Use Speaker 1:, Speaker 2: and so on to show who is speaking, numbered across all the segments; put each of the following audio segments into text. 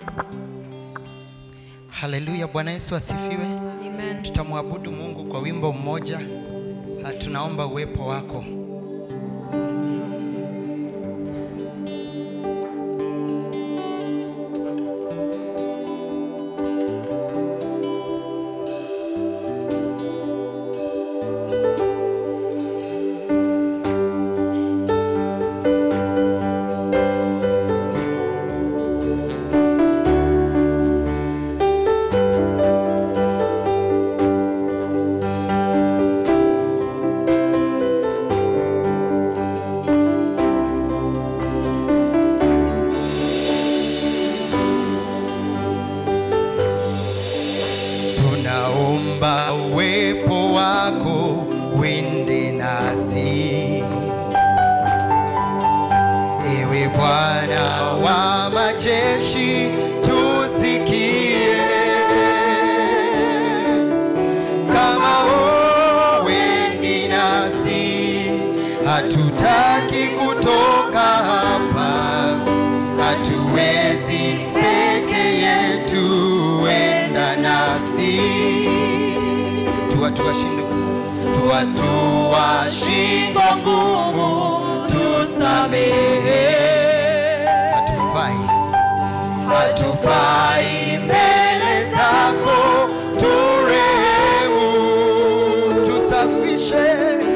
Speaker 1: Haleluya, Bwana Yesu asifiwe.
Speaker 2: Amen.
Speaker 1: Tutamwabudu Mungu kwa wimbo mmoja. Ha, Tunaomba uwepo wako. Tunaomba uwepo wako wende nasi, ewe Bwana wa majeshi, tusikie kama wendi nasi, hatutaki kutoka hapa, hatuwezi peke yetu, wenda nasi tuwatua shingo tuwatua shingo ngumu, tusamehe, hatufai hatufai mbele zako, turehemu, tusafishe,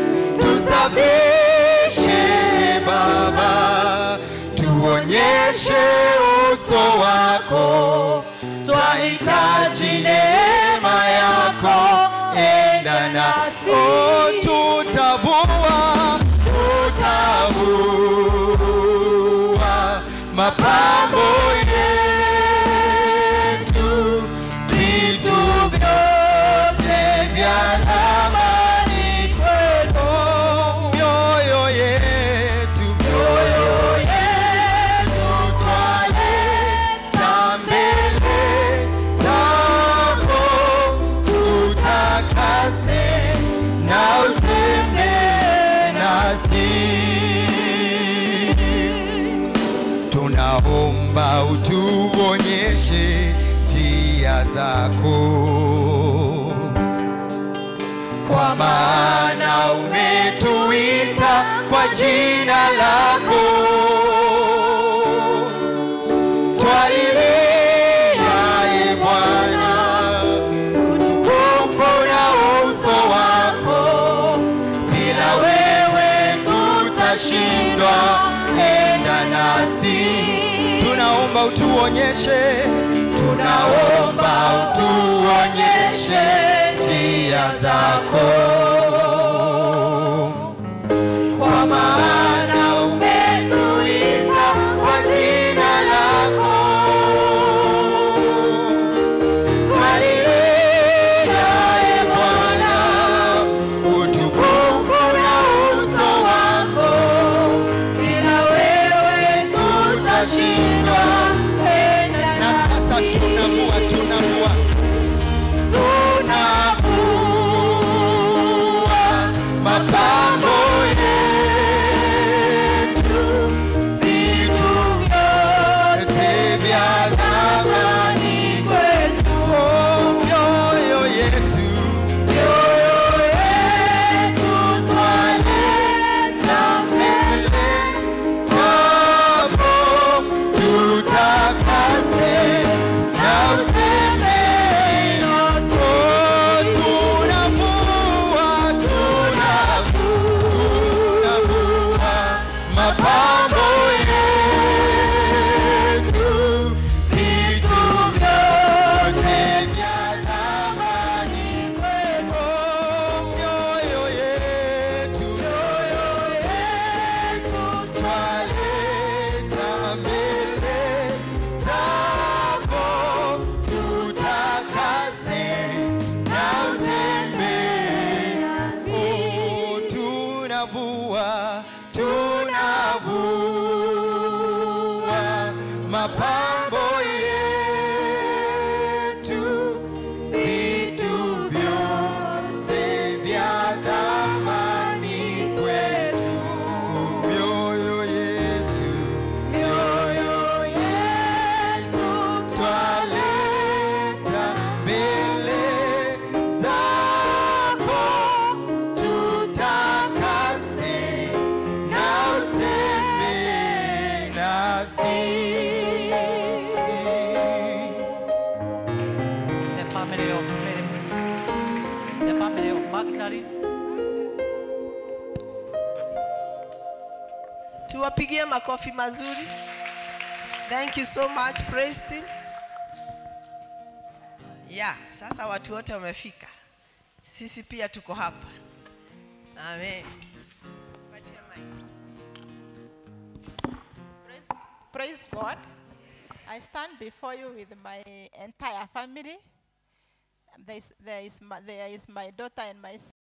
Speaker 1: tusafishe Baba, tuonyeshe uso wako, twahitaji neema yako, enda nasi, oh, tutabua, tutabua mapambo yetu, vitu vyote vya thamani kwetu, mioyo yetu, mioyo yetu twaleta mbele zako, tutakase na utembee nasi tunaomba utuonyeshe njia zako, kwa maana umetuita kwa jina lako. Twalilia e Bwana, utukufu na uso wako, bila wewe tutashindwa. Enda nasi, tunaomba utuonyeshe, tunaomba utuonyeshe njia zako, kwa maana umetuita kwa jina lako. Twalilia e Bwana, utukufu na uso wako, bila wewe tutashindwa. Na sasa tunavua, tunavua, tunavua mapambo yetu, vitu vyote vya thamani kwetu, oh, mioyo yetu, mioyo yetu twaleta mbele zako, tutakase na utembee nasi. Oh, tunavua, tunavua, tunavua mapambo yetu, vitu vyote vya thamani kwetu, mioyo yetu, mioyo yetu twaleta mbele zako, tutakase na utembee nasi. Oh, tunavua, tunavua mapambo yetu, vitu vyote vya thamani kwetu, mioyo yetu, mioyo yetu twa
Speaker 2: tuwapigie makofi mazuri thank you so much praise team yeah sasa watu wote wamefika sisi pia tuko hapa amen Patia mic.
Speaker 3: Praise, praise God. I stand before you with my entire family. There is, there is, my, there is my daughter and my